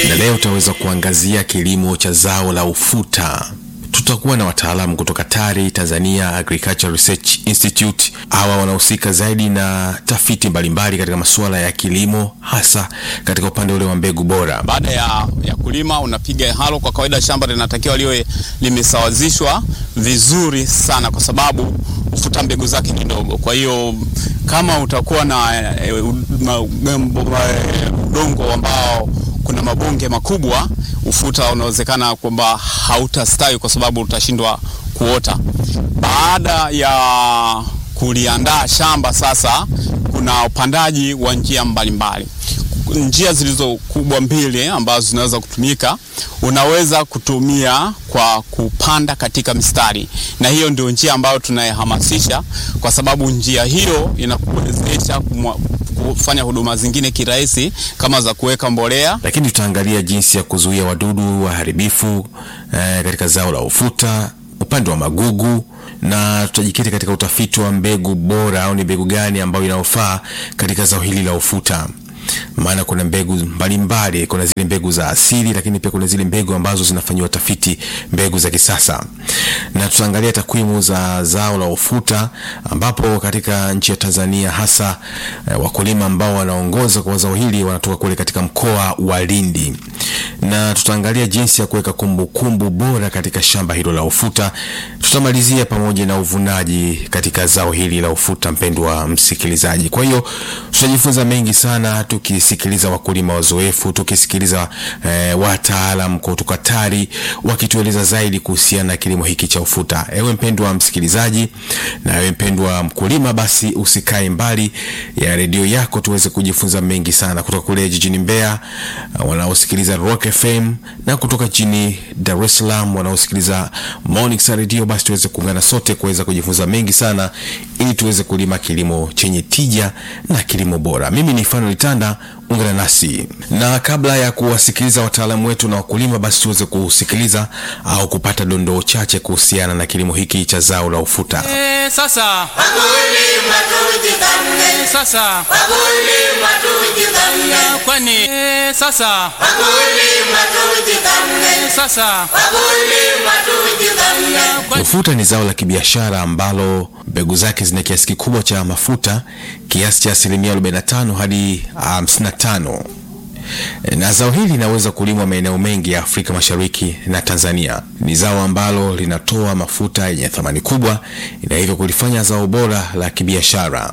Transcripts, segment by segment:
na leo tutaweza kuangazia kilimo cha zao la ufuta. Tutakuwa na wataalamu kutoka TARI, Tanzania Agricultural Research Institute. Hawa wanahusika zaidi na tafiti mbalimbali katika masuala ya kilimo, hasa katika upande ule wa mbegu bora. Baada ya, ya kulima unapiga halo. Kwa kawaida shamba linatakiwa liwe limesawazishwa vizuri sana, kwa sababu ufuta mbegu zake ni ndogo. Kwa hiyo kama utakuwa na e, udongo ambao kuna mabonge makubwa, ufuta unawezekana kwamba hautastawi kwa sababu utashindwa kuota. Baada ya kuliandaa shamba sasa, kuna upandaji wa njia mbalimbali mbali. Njia zilizo kubwa mbili ambazo zinaweza kutumika, unaweza kutumia kwa kupanda katika mistari, na hiyo ndio njia ambayo tunayehamasisha, kwa sababu njia hiyo inakuwezesha kufanya huduma zingine kirahisi kama za kuweka mbolea. Lakini tutaangalia jinsi ya kuzuia wadudu waharibifu eh, katika zao la ufuta, upande wa magugu na tutajikita katika utafiti wa mbegu bora au ni mbegu gani ambayo inayofaa katika zao hili la ufuta maana kuna mbegu mbalimbali mbali, kuna zile mbegu za asili, lakini pia kuna zile mbegu ambazo zinafanyiwa tafiti, mbegu za kisasa. Na tutaangalia takwimu za zao la ufuta, ambapo katika nchi ya Tanzania hasa eh, wakulima ambao wanaongoza kwa zao hili wanatoka kule katika mkoa wa Lindi, na tutaangalia jinsi ya kuweka kumbukumbu bora katika shamba hilo la ufuta. Tutamalizia pamoja na uvunaji katika zao hili la ufuta, mpendwa msikilizaji. Kwa hiyo tutajifunza mengi sana tukisikiliza wakulima wazoefu, tukisikiliza eh, wataalam kutoka TARI wakitueleza zaidi kuhusiana na kilimo hiki cha ufuta. Ewe mpendwa msikilizaji na ewe mpendwa mkulima, basi usikae mbali ya redio yako, tuweze kujifunza mengi sana kutoka kule jijini Mbeya wanaosikiliza Rock FM na kutoka jijini Dar es Salaam wanaosikiliza Morning Star Radio. Basi tuweze kuungana sote kuweza kujifunza mengi sana ili tuweze kulima kilimo chenye tija na kilimo bora. Mimi ni Fanuel Tanda, ungana nasi na kabla ya kuwasikiliza wataalamu wetu na wakulima, basi tuweze kusikiliza au kupata dondoo chache kuhusiana na kilimo hiki cha zao la ufuta. E, sasa Wakulima tujipange, sasa wakulima tujipange, kwani e, sasa wakulima tujipange, sasa wakulima tujipange. kwani Ufuta ni zao la kibiashara ambalo mbegu zake zina kiasi kikubwa cha mafuta kiasi cha asilimia 45 hadi 55 na zao hili linaweza kulimwa maeneo mengi ya Afrika Mashariki na Tanzania. Ni zao ambalo linatoa mafuta yenye thamani kubwa na hivyo kulifanya zao bora la kibiashara.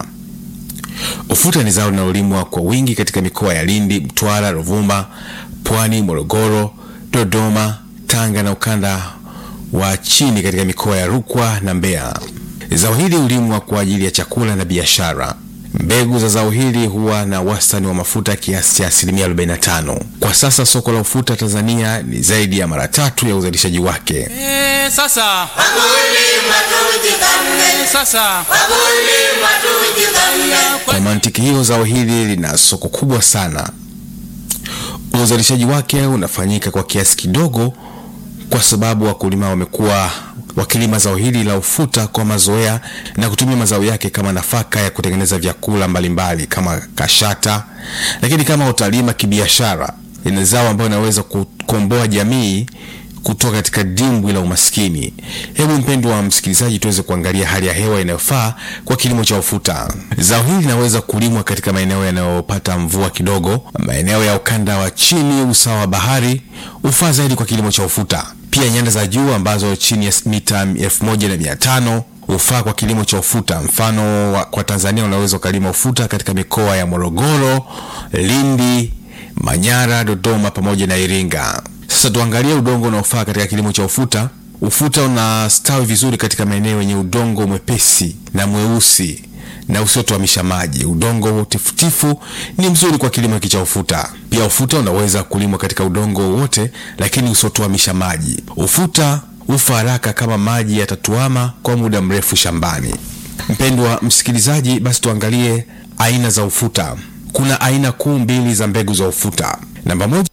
Ufuta ni zao linalolimwa kwa wingi katika mikoa ya Lindi, Mtwara, Ruvuma, Pwani, Morogoro, Dodoma, Tanga na ukanda wa chini katika mikoa ya Rukwa na Mbeya. Zao hili hulimwa kwa ajili ya chakula na biashara. Mbegu za zao hili huwa na wastani wa mafuta kiasi cha asilimia 45. Kwa sasa soko la ufuta Tanzania ni zaidi ya mara tatu ya uzalishaji wake. e, sasa Wakulima tujipange, sasa wakulima tujipange. Kwa mantiki hiyo, zao hili lina soko kubwa sana. Uzalishaji wake unafanyika kwa kiasi kidogo, kwa sababu wakulima wamekuwa wakilima zao hili la ufuta kwa mazoea na kutumia mazao yake kama nafaka ya kutengeneza vyakula mbalimbali kama kashata. Lakini kama utalima kibiashara, ni zao ambayo inaweza kukomboa jamii kutoka katika dimbwi la umaskini. Hebu mpendwa wa msikilizaji, tuweze kuangalia hali ya hewa inayofaa kwa kilimo cha ufuta. Zao hili linaweza kulimwa katika maeneo yanayopata mvua kidogo, maeneo ya ukanda wa chini usawa wa bahari hufaa zaidi kwa kilimo cha ufuta. Pia nyanda za juu ambazo chini ya mita elfu moja na mia tano hufaa kwa kilimo cha ufuta. Mfano wa, kwa Tanzania unaweza ukalima ufuta katika mikoa ya Morogoro, Lindi, Manyara, Dodoma pamoja na Iringa. Sasa tuangalie udongo unaofaa katika kilimo cha ufuta. Ufuta unastawi vizuri katika maeneo yenye udongo mwepesi na mweusi na usiotuamisha maji. Udongo tifutifu ni mzuri kwa kilimo hiki cha ufuta. Pia ufuta unaweza kulimwa katika udongo wowote, lakini usiotuamisha maji. Ufuta hufa haraka kama maji yatatuama kwa muda mrefu shambani. Mpendwa msikilizaji, basi tuangalie aina za ufuta. Kuna aina kuu mbili za mbegu za ufuta. Namba moja